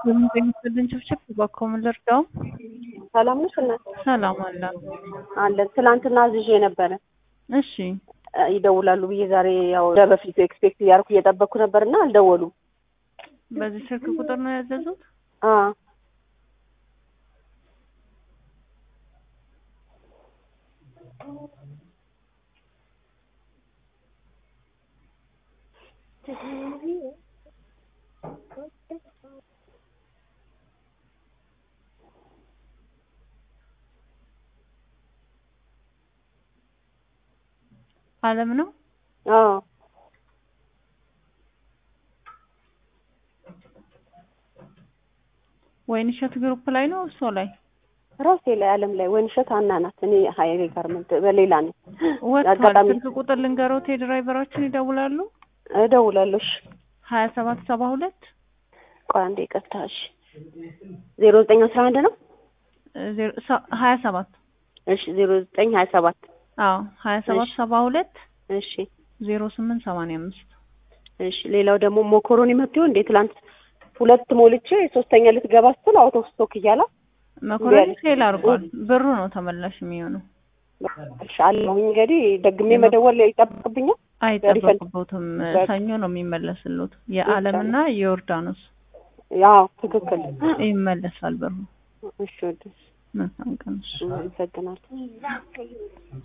የሚገኙትን ችብችብ እባክዎ ምን ልርዳው? ሰላም ነሽ እናት? ሰላም አለ አለን። ትናንትና አዝዤ ነበረ እሺ ይደውላሉ ብዬ ዛሬ ያው እንደ በፊቱ ኤክስፔክት እያደረኩ እየጠበቅኩ ነበርና አልደወሉም። በዚህ ስልክ ቁጥር ነው ያዘዙት? አ አለም ነው አዎ ወይንሸት ግሩፕ ላይ ነው እርሶ ላይ ራሴ ላይ አለም ላይ ወይንሸት አና ናት። እኔ ሀይሌ ጋርመንት በሌላ ነኝ። ወጥቷል። አጋጣሚ ስልክ ቁጥር ልንገሮት የድራይቨራችን ይደውላሉ። እደውላለሁ። እሺ ሀያ ሰባት ሰባ ሁለት ቆይ አንዴ ይቅርታ። እሺ ዜሮ ዘጠኝ አስራ አንድ ነው። ሀያ ሰባት እሺ ዜሮ ዘጠኝ ሀያ ሰባት አዎ ሀያ ሰባት እሺ። ሰባ ሁለት እሺ ዜሮ ስምንት ሰማንያ አምስት እሺ ሌላው ደግሞ ሞኮሮኒ መጥቶ እንዴ ትላንት ሁለት ሞልቼ ሶስተኛ ልትገባ ስትል አውቶ ስቶክ እያለ መኮረኒ ፌል አድርጓል። ብሩ ነው ተመላሽ የሚሆነው። አለሁኝ እንግዲህ ደግሜ መደወል ይጠብቅብኛል። አይጠበቅቦትም። ሰኞ ነው የሚመለስሉት። የአለምና የዮርዳኖስ ያው ትክክል ይመለሳል ብሩ። እሺ ወደ መልካም ቀን። አመሰግናለሁ።